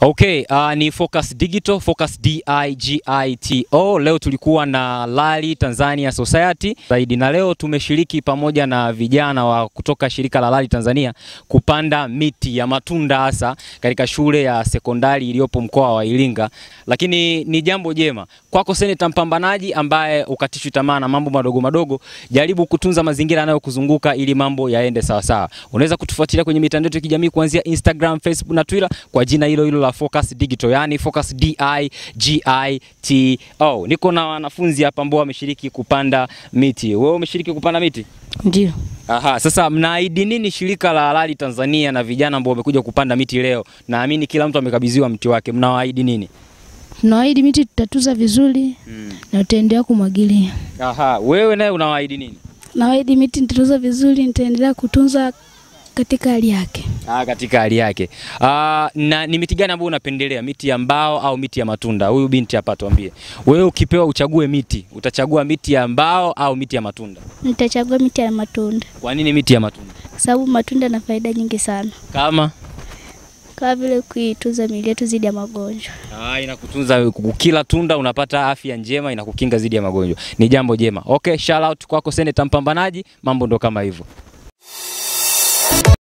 Okay, uh, ni Focus Digital, Focus DIGITO. Leo tulikuwa na Rally Tanzania Society zaidi na leo tumeshiriki pamoja na vijana wa kutoka shirika la Rally Tanzania kupanda miti ya matunda hasa katika shule ya sekondari iliyopo mkoa wa Iringa. Lakini ni jambo jema kwako seneta mpambanaji ambaye ukatishwi tamaa na mambo madogo madogo, jaribu kutunza mazingira yanayokuzunguka ili mambo yaende sawasawa. Unaweza kutufuatilia kwenye mitandao yetu ya kijamii kuanzia Instagram, Facebook na Twitter kwa jina hilo hilo la Focus Digital, yani Focus D I G I T O. Niko na wanafunzi hapa ambao wameshiriki kupanda miti. Wewe umeshiriki kupanda miti? Ndio. Aha, sasa mnaahidi nini shirika la Rally Tanzania na vijana ambao wamekuja kupanda miti leo? Naamini kila mtu amekabidhiwa mti wake. Mnawaahidi nini? Tunaahidi miti tutatuza vizuri na tutaendelea kumwagilia. Aha, wewe naye unawaahidi nini? Naahidi miti nitatuza vizuri, nitaendelea kutunza katika hali yake. Ah, katika hali yake. Ah, na ni miti gani ambayo unapendelea, miti ya mbao au miti ya matunda? Huyu binti hapa tuambie. Wewe ukipewa uchague miti, utachagua miti ya mbao au miti ya matunda? Nitachagua miti ya matunda Kwa nini miti ya matunda? kwa sababu matunda yana faida nyingi sana, Kama kama vile kuitunza miili yetu dhidi ya magonjwa. Ah, inakutunza kila tunda unapata afya njema, inakukinga dhidi ya magonjwa. Ni jambo jema. Okay, shout out kwako Seneta Mpambanaji, mambo ndo kama hivyo.